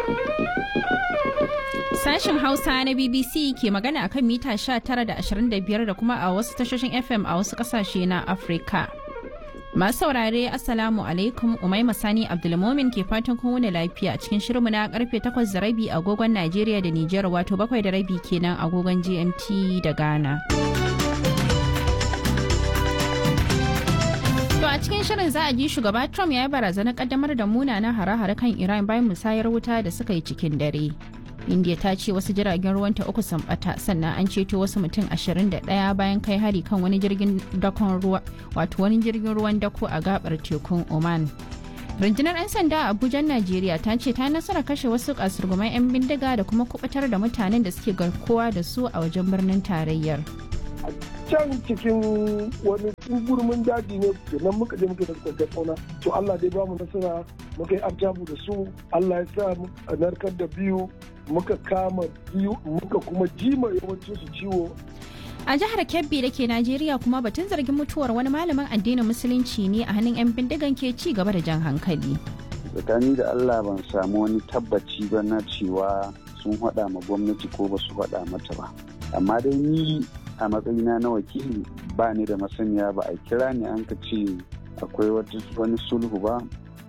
Sashen Hausa na BBC ke magana akan mita 19 da 25 da kuma a wasu tashoshin FM a wasu kasashe na Afirka. Masu saurare Assalamu alaikum Umaima Sani Abdulmomin ke fatan kun wuni lafiya a cikin shirinmu na karfe 8 da rabi agogon Najeriya da Nijar wato 7 da rabi kenan agogon GMT da Ghana. To a cikin shirin za a ji shugaba Trump ya yi barazanar kaddamar da munanan hare-hare kan Iran bayan musayar wuta da suka yi cikin dare. India ta ce wasu jiragen ruwanta uku sun bata sannan an ceto wasu mutum 21 bayan kai hari kan wani jirgin dakon ruwa wato wani jirgin ruwan dako a gabar tekun Oman. Rundunar 'yan sanda a Abuja, Najeriya ta ce ta nasara kashe wasu kasurguman 'yan bindiga da kuma kubutar da mutanen da suke garkuwa da su a wajen birnin tarayyar. can cikin wani gurmin daji ne nan muka je muka da kwantar fauna to Allah dai ba mu nasara muka yi abjabu da su Allah ya sa a narkar da biyu muka kama biyu muka kuma jima yawancin su ciwo A jihar Kebbi da ke Najeriya kuma batun zargin mutuwar wani malamin addinin musulunci ne a hannun 'yan bindigan ke ci gaba da jan hankali. tsakani da Allah ban samu wani tabbaci ba na cewa sun haɗa ma gwamnati ko ba su haɗa mata ba amma dai ni a matsayina na wakili ba ni da masaniya ba a kira ni an ka ce akwai wani sulhu ba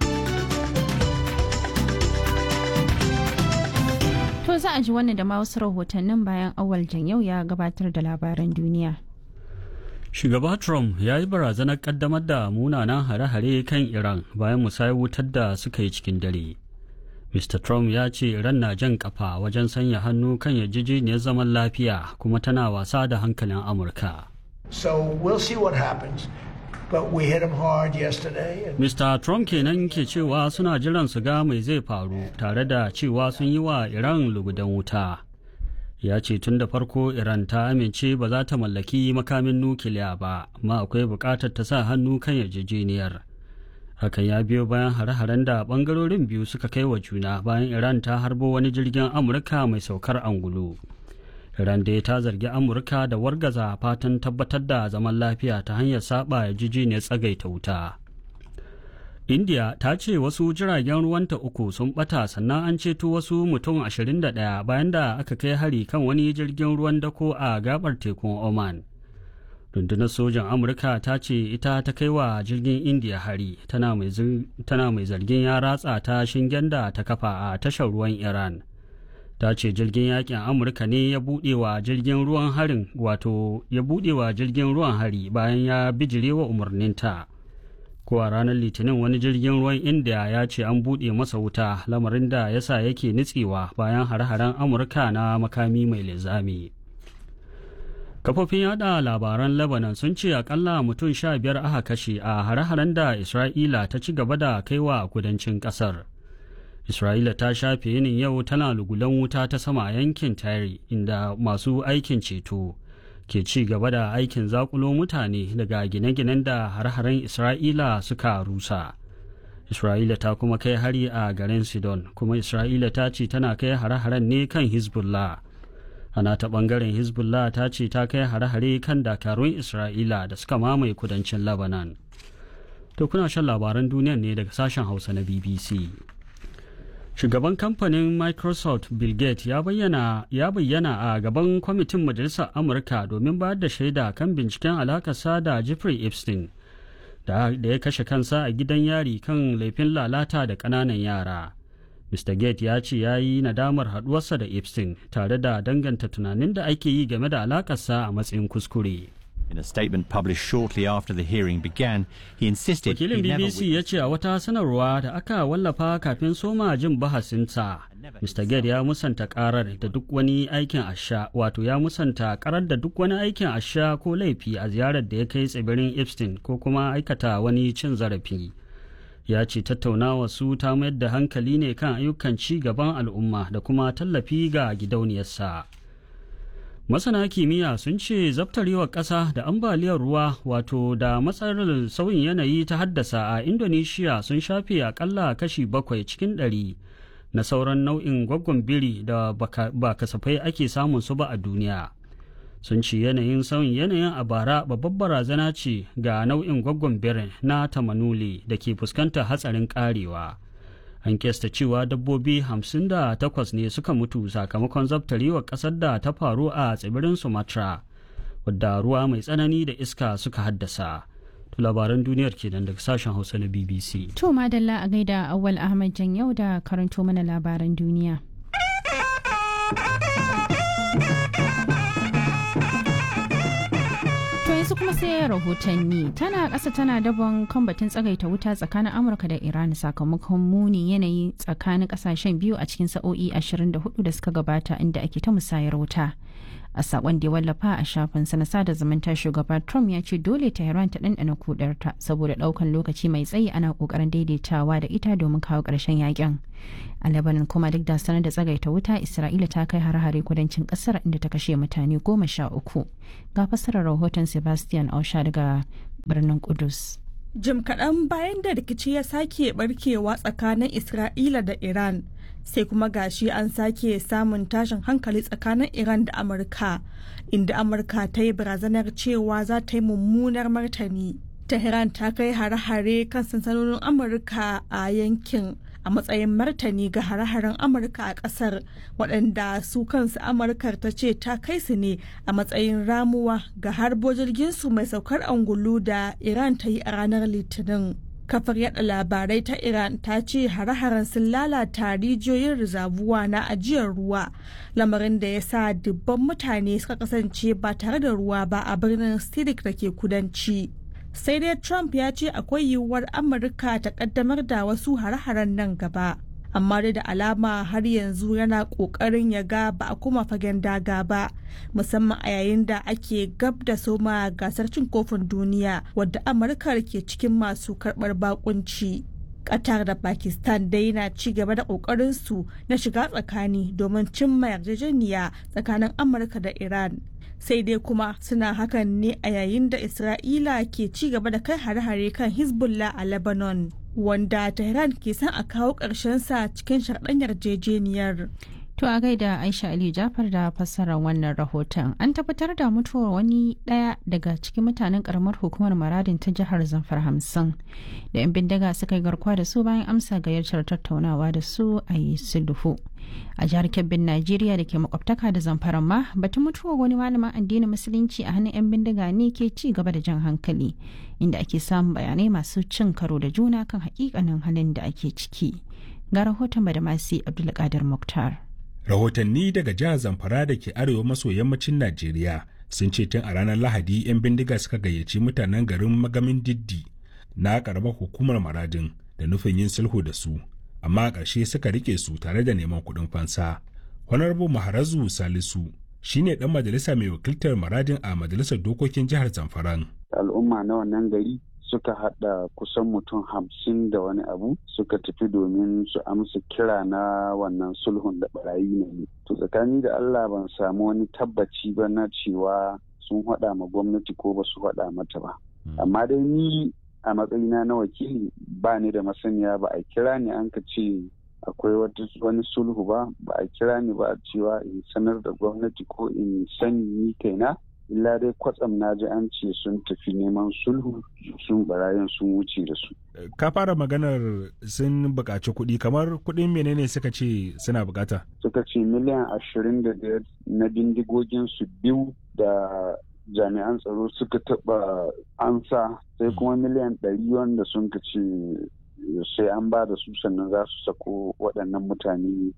To za a ji wannan da ma wasu rahotannin bayan awal yau ya gabatar da labaran duniya. Shugaba Trump ya yi barazanar kaddamar da munanan hare-hare kan Iran bayan musayar wutar da suka yi cikin dare. Mr. Trump ya ce Iran na jan kafa wajen sanya hannu kan yarjejeniyar zaman lafiya kuma tana wasa da hankalin Amurka. So we'll see what happens. But we hit him hard yesterday. And Mr. Trump kenan ke cewa suna jiran su ga mai zai faru tare da cewa sun yi wa Iran lugudan wuta. Ya ce tun da farko Iran ta amince ba za ta mallaki makamin nukiliya ba, amma akwai buƙatar ta sa hannu kan yarjejeniyar. Hakan ya biyo bayan hare-haren da ɓangarorin biyu suka kai wa juna bayan Iran ta harbo wani jirgin Amurka mai saukar angulu. Iran dai ta zargi Amurka da wargaza fatan tabbatar da zaman lafiya ta hanyar saba yarjejeniyar tsagaita wuta. India ta ce wasu jiragen ruwanta uku sun bata sannan an ceto wasu mutum 21 bayan da aka kai hari kan wani jirgin ruwan dako a gabar tekun Oman. Rundunar sojan Amurka ta ce ita ta kai wa jirgin India hari tana mai zargin ya ratsa ta shingen da ta kafa a tashar ruwan Iran. ta ce jirgin yakin amurka ne ya buɗe wa jirgin ruwan harin wato ya buɗe wa jirgin ruwan hari bayan ya bijire wa umarninta ko a ranar litinin wani jirgin ruwan india ya ce an buɗe masa wuta lamarin da ya sa yake nitsewa bayan hare-haren amurka na makami mai linzami kafofin yada labaran lebanon sun ce akalla mutum sha biyar aka kashe a hare-haren da isra'ila ta ci gaba da kaiwa kudancin kasar Isra'ila ta shafe yinin yau tana lugulan wuta ta sama a yankin Tare inda masu aikin ceto ke ci gaba da aikin zakulo mutane daga gine-ginen da har-haren Isra'ila suka rusa. Isra'ila ta kuma kai hari a garin Sidon kuma Isra'ila ta ce tana kai hare-haren ne kan Hezbollah. Ana ta ɓangaren Hezbollah ta ce ta kai hare-hare kan dakarun Isra'ila da suka mamaye kudancin Lebanon. To kuna shan labaran duniya ne daga sashen Hausa na BBC. shugaban kamfanin microsoft bill gates ya bayyana ya bayyana a gaban kwamitin majalisar amurka domin bayar da shaida kan binciken alakarsa da jeffrey epstein da ya kashe kansa a gidan yari kan laifin lalata da ƙananan yara mr gates ya ce ya yi nadamar haɗuwarsa da epstein tare da danganta tunanin da ake yi game da alakarsa a matsayin kuskure In a statement published shortly after the hearing began, he insisted Wakilin he never BBC ya ce a wata sanarwa da aka wallafa kafin soma jin bahasinsa, Mr. Gate ya musanta karar da duk wani aikin asha, wato ya musanta karar da duk wani aikin asha ko laifi a ziyarar da ya kai tsibirin Epstein ko kuma aikata wani cin zarafi. Ya ce tattaunawa su ta mayar da hankali ne kan ayyukan ci gaban al'umma da kuma tallafi ga gidauniyarsa. masana kimiyya sun ce zabtarewar ƙasa da ambaliyar ruwa wato da matsalar sauyin yanayi ta haddasa a indonesia sun shafe akalla kashi bakwai cikin ɗari na sauran nau'in gwaggon biri da ba kasafai ake samun su ba a duniya sun ce yanayin sauyin yanayin a bara babbar barazana ce ga nau'in gwaggon birin na tamanuli da ke fuskantar hatsarin karewa a an kesta cewa dabbobi 58 ne suka mutu sakamakon zabtarewar ƙasar da ta faru a tsibirin sumatra wadda ruwa mai tsanani da iska suka haddasa labaran duniyar kenan daga sashen hausa na bbc To madalla a gaida Awwal Ahmad Jan yau da karanto mana labaran duniya. To yanzu kuma sai rahotanni tana ƙasa tana dabon kan batun tsagaita wuta tsakanin Amurka da Iran sakamakon muni yanayi tsakanin ƙasashen biyu a cikin sa'o'i 24 da suka gabata inda ake ta musayar wuta. a sakon da ya wallafa a shafinsa na sada zumunta shugaba trump ya ce dole tehran ta ɗanɗana kudarta saboda ɗaukan lokaci mai tsayi ana ƙoƙarin daidaitawa da ita domin kawo ƙarshen yakin a lebanon kuma duk da sanar da tsagaita wuta isra'ila ta kai har-hare kudancin ƙasar inda ta kashe mutane goma sha uku ga fassarar rahoton sebastian ausha daga birnin kudus jim kaɗan bayan da rikici ya sake barkewa tsakanin isra'ila da iran sai kuma gashi an sake samun tashin hankali tsakanin iran da amurka inda amurka ta yi barazanar cewa za ta yi mummunar martani tehran ta kai hare-hare kan sansanonin amurka a yankin a matsayin martani ga hare-haren amurka a kasar waɗanda su kansu amurkar ta ce ta kai su ne a matsayin ramuwa ga harbo jirginsu mai saukar angulu da iran ta yi a ranar litinin kafar yada labarai ta iran ta ce hare-haren sun lalata rijiyoyin rizabuwa na ajiyar ruwa lamarin da ya sa dubban mutane suka kasance ba tare da ruwa ba a birnin sirik da ke kudanci sai dai trump ya ce akwai yiwuwar amurka ta kaddamar da wasu hare-haren nan gaba amma dai da alama har yanzu yana kokarin ya ga ba a kuma fagen daga ba musamman a yayin da ake gab da soma gasar cin kofin duniya wadda amurka ke cikin masu karbar bakunci qatar da pakistan dai na ci gaba da kokarin su na shiga tsakani domin cimma yarjejeniya tsakanin amurka da iran sai dai kuma suna hakan ne a yayin da isra'ila ke ci gaba da kai hare-hare kan hezbollah a lebanon wanda tehran ke son a kawo sa cikin sharɗan yarjejeniyar To a gaida Aisha Aliyu Jafar da fassarar wannan rahoton. An tabbatar da mutuwar wani ɗaya daga cikin mutanen karamar hukumar maradin ta jihar Zamfar hamsin da 'yan bindiga suka yi garkuwa da su bayan amsa gayyatar tattaunawa da su a yi sulhu. A jihar Kebbin Najeriya da ke makwabtaka da Zamfara ma batun mutuwar wani malamin addinin musulunci a hannun 'yan bindiga ne ke ci gaba da jan hankali inda ake samun bayanai masu cin karo da juna kan hakikanin halin da ake ciki. Ga rahoton Badamasi Abdulkadir Muktar. rahotanni daga jihar zamfara da ke arewa maso yammacin najeriya sun ce tun a ranar lahadi 'yan bindiga suka gayyaci mutanen garin magamin diddi na karamar hukumar maradin da nufin yin sulhu da su amma a ƙarshe suka rike su tare da neman kuɗin fansa honorable maharazu salisu shine ɗan majalisa mai wakiltar maradin a majalisar dokokin jihar zamfaran al'umma na wannan gari suka hada kusan mutum hamsin da wani abu suka tafi domin su amsa kira na wannan sulhun da barayi ne to tsakani da allah ban samu wani tabbaci ba na cewa sun hada ma gwamnati ko ba su hada mata ba amma dai ni a matsayina na wakili ba ni da masaniya ba a kira ni an ka ce akwai wani sulhu ba ba a kira ni ba a cewa in sanar da gwamnati ko in sani ni kaina illa dai kwatsam na ji an ce sun tafi neman sulhu sun barayin sun wuce da su. Ka fara maganar sun buƙaci kuɗi kamar kuɗin menene suka ce suna buƙata? Suka ce miliyan ashirin da biyar na bindigogin su biyu da jami'an tsaro suka taɓa ansa sai kuma miliyan ɗari wanda sun ka ce sai an ba da su sannan za su sako waɗannan mutane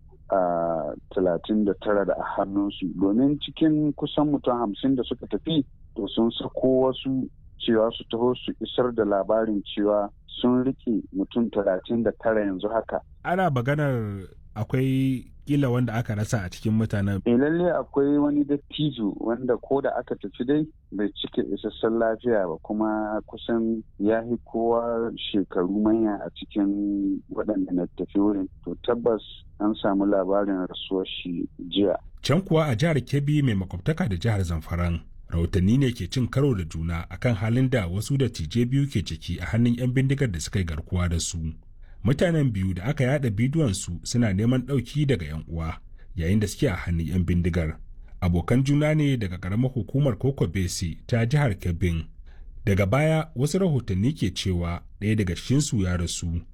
a talatin da tara da a hannunsu domin cikin kusan mutum hamsin da suka tafi to sun sako wasu cewa su taho su isar da labarin cewa sun rike mutum talatin da tara yanzu haka ana maganar akwai kila wanda aka rasa a cikin mutanen. E lalle akwai wani dattijo wanda ko da aka tafi dai bai cika isassun lafiya ba kuma kusan ya fi kowa shekaru manya a cikin waɗanda na tafi wurin. To tabbas an samu labarin rasuwar shi jiya. Can kuwa a jihar Kebbi mai makwabtaka da jihar Zamfaran. Rahotanni ne ke cin karo da juna akan halin da wasu dattijai biyu ke ciki a hannun 'yan bindigar da suka yi garkuwa da su. mutanen biyu da aka yada bidiyonsu suna neman ɗauki daga 'yan uwa yayin da suke a hannun 'yan bindigar abokan juna ne daga ƙaramar hukumar koko bese ta jihar kebbin daga baya wasu rahotanni ke cewa ɗaya daga cikinsu ya rasu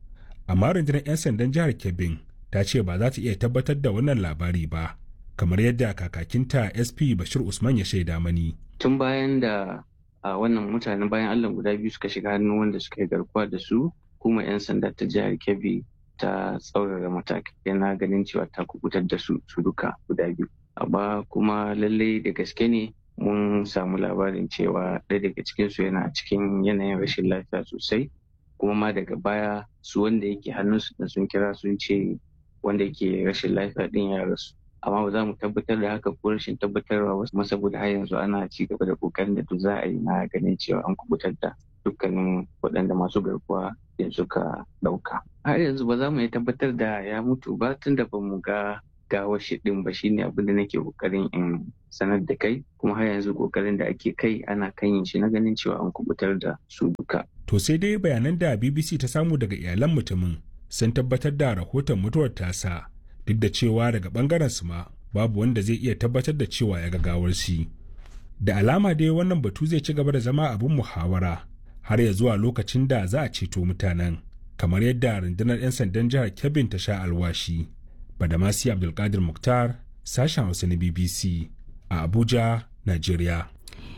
amma rundunar 'yan sandan jihar kebbin ta ce ba za ta iya tabbatar da wannan labari ba kamar yadda kakakinta sp bashir usman ya shaida mani tun bayan da a wannan mutanen bayan allah guda biyu suka shiga hannun wanda suka yi garkuwa da su kuma 'yan sanda ta jihar kebbi ta tsaurara matakai na ganin cewa ta kubutar da su su duka guda biyu amma kuma lallai da gaske ne mun samu labarin cewa ɗaya daga cikinsu yana cikin yanayin rashin lafiya sosai kuma ma daga baya su wanda yake hannunsu da sun kira sun ce wanda yake rashin lafiya ɗin ya rasu amma ba za mu tabbatar da haka ko rashin tabbatarwa wasu kuma saboda har yanzu ana ci gaba da kokarin da duk za a yi na ganin cewa an kubutar da dukkanin waɗanda masu garkuwa da suka ɗauka har yanzu ba za mu iya tabbatar da ya mutu ba tun da ba mu ga gawar shi ɗin ba shine abin da nake kokarin in sanar da kai kuma har yanzu kokarin da ake kai ana kan yin shi na ganin cewa an kubutar da su duka to sai dai bayanan da bbc ta samu daga iyalan mutumin sun tabbatar da rahoton mutuwar tasa duk da cewa daga bangaren su ma babu wanda zai iya tabbatar da cewa ya gawar shi da alama dai wannan batu zai ci gaba da zama abin muhawara har ya zuwa lokacin da za a ceto mutanen kamar yadda rundunar 'yan sandan jihar kebbin ta sha alwashi badamasi abdulkadir muktar sashen hausa na bbc a abuja nigeria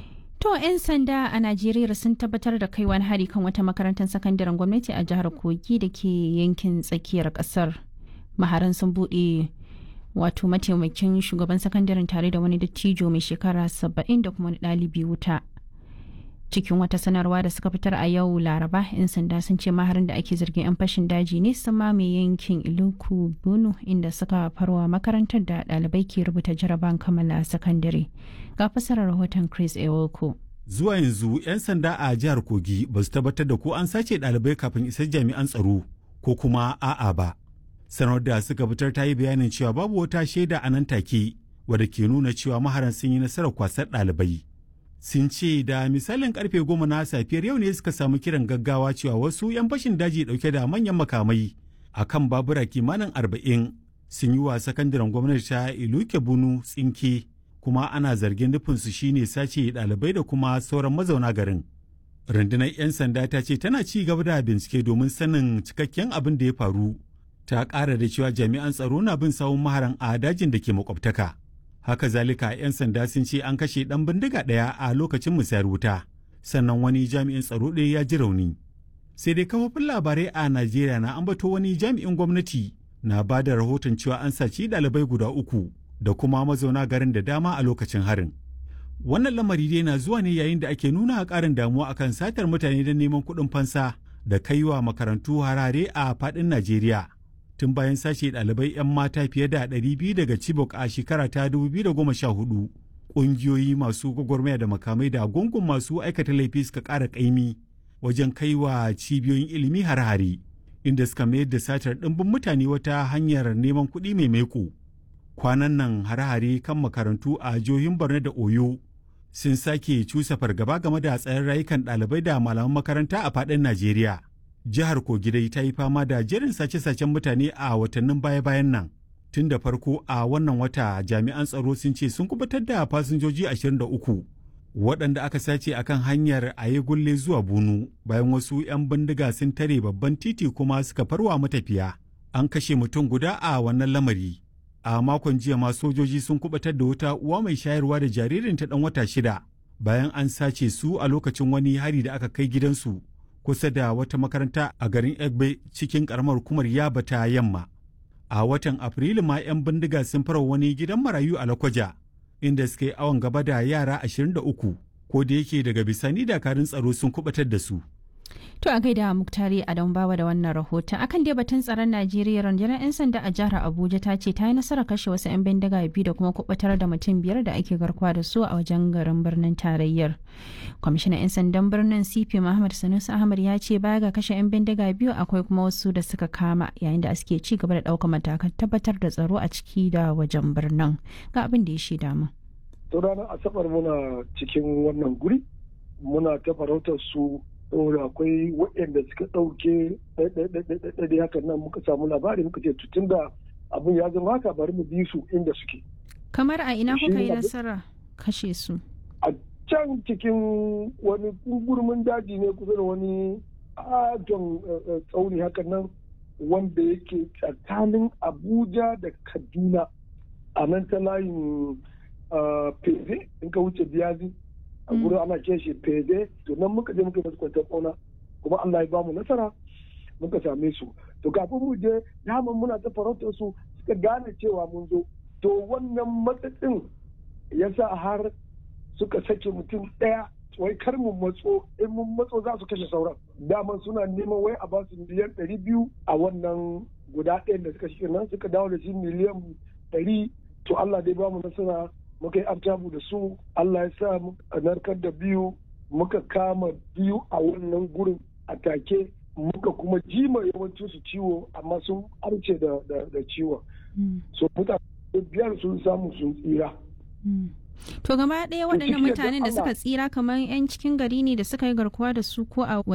To 'yan sanda a Najeriya sun tabbatar da kai wani hari kan wata makarantar sakandaren gwamnati a jihar Kogi da ke yankin tsakiyar kasar. Maharan sun buɗe wato mataimakin shugaban sakandaren tare da wani dattijo mai shekara saba'in da kuma wani ɗalibi wuta. Cikin wata sanarwa da suka fitar a yau Laraba, 'yan sanda sun ce maharin da ake zargin 'yan fashin daji ne sun mamaye yankin Iluku Bunu inda suka farwa makarantar da ɗalibai ke rubuta jaraban kammala sakandare. Ga fasarar rahoton Chris Ewoko. Zuwa yanzu 'yan sanda a jihar Kogi ba su tabbatar da ko an sace ɗalibai kafin isar jami'an tsaro ko kuma a'a ba. Sanar da suka fitar ta yi bayanin cewa babu wata shaida a nan take wadda ke nuna cewa maharan sun yi nasarar kwasar ɗalibai. sun ce da misalin karfe goma na safiyar yau ne suka samu kiran gaggawa cewa wasu 'yan fashin daji dauke da manyan makamai a kan babura kimanin arba'in sun yi wa sakandaren gwamnati ta iluke bunu tsinke kuma ana zargin nufinsu shine sace ɗalibai da kuma sauran mazauna garin rundunar 'yan sanda ta ce tana ci gaba da bincike domin sanin cikakken abin da ya faru ta ƙara da cewa jami'an tsaro na bin sawun maharan a dajin da ke makwabtaka. haka zalika 'yan sanda sun ce an kashe ɗan bindiga ɗaya a lokacin musayar wuta sannan wani jami'in tsaro ɗaya ya ji rauni sai dai kafofin labarai a najeriya na ambato wani jami'in gwamnati na ba da rahoton cewa an saci ɗalibai guda uku da kuma mazauna garin da dama a lokacin harin wannan lamari dai na zuwa ne yayin da ake nuna ƙarin damuwa akan satar mutane don neman kuɗin fansa da kaiwa makarantu harare a faɗin najeriya tun bayan sace ɗalibai 'yan mata fiye da 200 daga Chibok a shekara ta 2014. Ƙungiyoyi masu gwagwarmaya da makamai da gungun masu aikata laifi suka ƙara ƙaimi wajen kai wa cibiyoyin ilimi har-hare, inda suka mayar da satar ɗimbin mutane wata hanyar neman kuɗi mai maiko. Kwanan nan har-hare kan makarantu a jihohin Borno da Oyo sun sake cusa fargaba game da tsayin rayukan ɗalibai da malaman makaranta a faɗin Najeriya. jihar Kogidai ta yi fama da jerin sace-sacen mutane a watannin baya-bayan nan. Tun da farko a wannan wata jami'an tsaro sun ce sun kubutar da fasinjoji 23 waɗanda aka sace a kan hanyar aye gulle zuwa bunu bayan wasu 'yan bindiga sun tare babban titi kuma suka farwa matafiya. An kashe mutum guda a wannan lamari. A makon jiya ma sojoji sun kubutar da wata uwa mai shayarwa da jaririnta ɗan wata shida bayan an sace su a lokacin wani hari da aka kai gidansu. kusa da wata makaranta a garin Egbe cikin karamar hukumar Yaba ta yamma. A watan Afrilu ma 'yan bindiga sun fara wani gidan marayu a Lakwaja, inda suka yi awon gaba da yara 23, ko da yake daga bisani dakarun tsaro sun kubatar da su. To a gaida Muktari Adam Bawa da wannan rahoton akan dai batun tsaron Najeriya rundunar 'yan sanda a jihar Abuja ta ce ta yi nasarar kashe wasu 'yan bindiga biyu da kuma kubatar da mutum biyar da ake garkuwa da su a wajen garin birnin tarayyar. Kwamishinan 'yan sandan birnin CP Muhammad Sanusi Ahmad ya ce baya ga kashe 'yan bindiga biyu akwai kuma wasu da suka kama yayin da suke ci gaba da ɗaukar matakan tabbatar da tsaro a ciki da wajen birnin. Ga abin da ya shaida mu. To ranar Asabar muna cikin wannan guri muna ta farautar su saboda akwai waɗanda suka ɗauke ɗaiɗaiɗaiɗaiɗaiɗai hakan nan muka samu labari muka ce tutun da abin ya zama haka bari mu bi su inda suke. Kamar a ina kuka yi nasara kashe su? A can cikin wani gurmin daji ne kusa da wani aton tsauni hakan nan wanda yake tsakanin abuja da kaduna a nan ta layin feze in ka wuce biyazi a gurin ana ce shi feze to nan muka je muka masu kwantar ƙauna kuma allah ya bamu nasara muka same su to kafin mu je daman muna ta farautar su suka gane cewa mun zo to wannan matsatsin ya sa har suka sake mutum ɗaya wai kar mu matso in mun matso za su kashe sauran daman suna neman wai a ba su miliyan ɗari biyu a wannan guda ɗayan da suka shi nan suka dawo da shi miliyan ɗari to Allah dai bamu nasara muka yi abtabu da su Allah ya sa a narkar da biyu muka kama biyu a wannan gurin a take muka kuma jima yawancin su ciwo amma sun arce da ciwon so mutane biyar sun samu sun tsira To gaba ɗaya waɗannan mutanen da suka tsira kamar 'yan cikin gari ne da suka yi garkuwa da su ko a